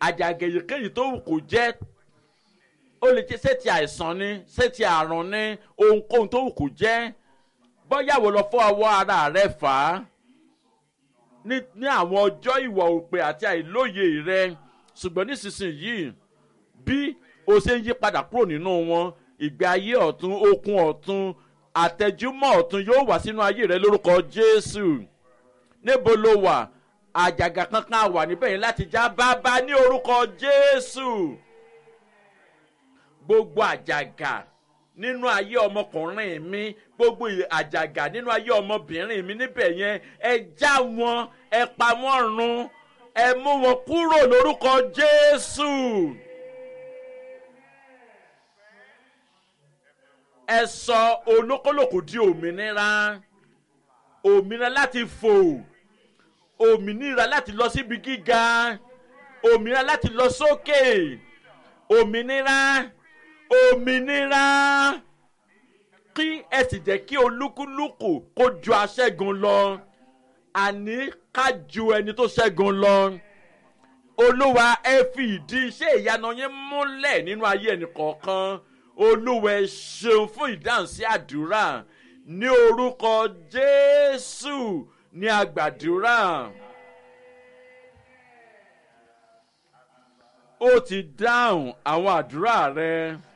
àjàgà èyíkéyìí tó wù kó jẹ́ ó lè jẹ́ ṣé ti àìsàn ni ṣé ti àrùn ni ohunkóhun tó wù kó jẹ́ bọ́yàwó lọ fọ́ ọwọ́ ara rẹ fà á ní ní àwọn ọjọ́ ìwà òpè àti àìlóye rẹ ṣùgbọ́n nísinsìnyí bí o ṣe ń yí padà kúrò nínú wọn ìgbé ayé ọ̀tún okun ọ̀tún àtẹ̀júmọ́ ọ̀tún yóò wá sínú ayé rẹ lórúkọ jésù níbo ló wà àjàgà kankan wà níbẹ̀ yẹn láti já bábá ní orúkọ jésù gbogbo àjàgà nínú ayé ọmọkùnrin mi gbogbo àjàgà nínú ayé ọmọbìnrin mi níbẹ̀ yẹn ẹ já wọn ẹ pa wọ́n run ẹ mú wọn kúrò lórúkọ jésù. ẹ sọ olókòlòkò di òmìnira òmìnira láti fò òmìnira láti lọ síbi gíga òmìnira láti lọ sókè òmìnira òmìnira kí ẹ sì jẹ́ kí olúkúlùkù kó ju aṣẹ́gun lọ àní ká ju ẹni tó ṣẹ́gun lọ olúwa ẹ fi ìdí iṣẹ́ ìyanu yín múlẹ̀ nínú ayé ẹnì kọ̀ọ̀kan olúwa ẹ ṣeun fún ìdáhùn sí àdúrà ní orúkọ jésù ní àgbàdúrà. ó ti dáhùn àwọn àdúrà rẹ.